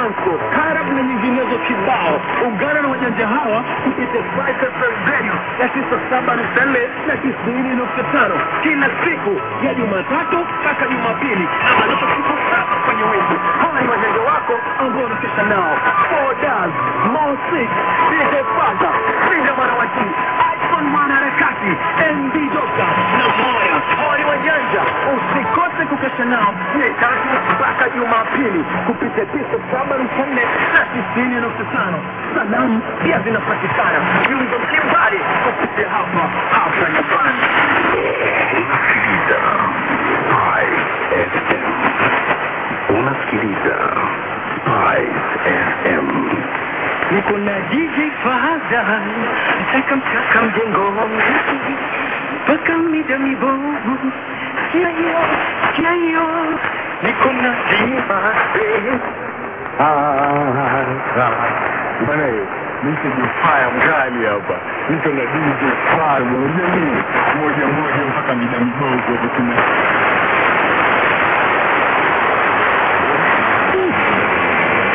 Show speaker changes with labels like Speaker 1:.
Speaker 1: danso karab na nyinginezo kibao ungana na wajanja hawa kupitia Spice FM radio ya tisa saba nukta nne na tisini nukta tano kila siku ya jumatatu mpaka jumapili ama nusu siku saba kwenye wiki hawa ni wajanja wako ambao unakesha nao Four Daz, Mo Six, DJ Faza, Linda Mwanawati, iPhone mwanaharakati, MD Doka na Moya. Hawa ni wajanja, usikose kukesha nao Jumatatu mpaka Jumapili kupitia tisa saba nukta nne na tisini nukta tano. Salamu pia zinapatikana viungo mbalimbali kupitia hapa hapa nyumbani.
Speaker 2: Unasikiliza Spice FM.
Speaker 1: Niko na DJ Faza, mchaka mchaka mjengoni, mpaka mida mibovu, sikia hiyo, sikia hiyo, niko na Diva
Speaker 2: Bwana, niko jifaya mkali hapa, niko na DJ Fire, unajua nini?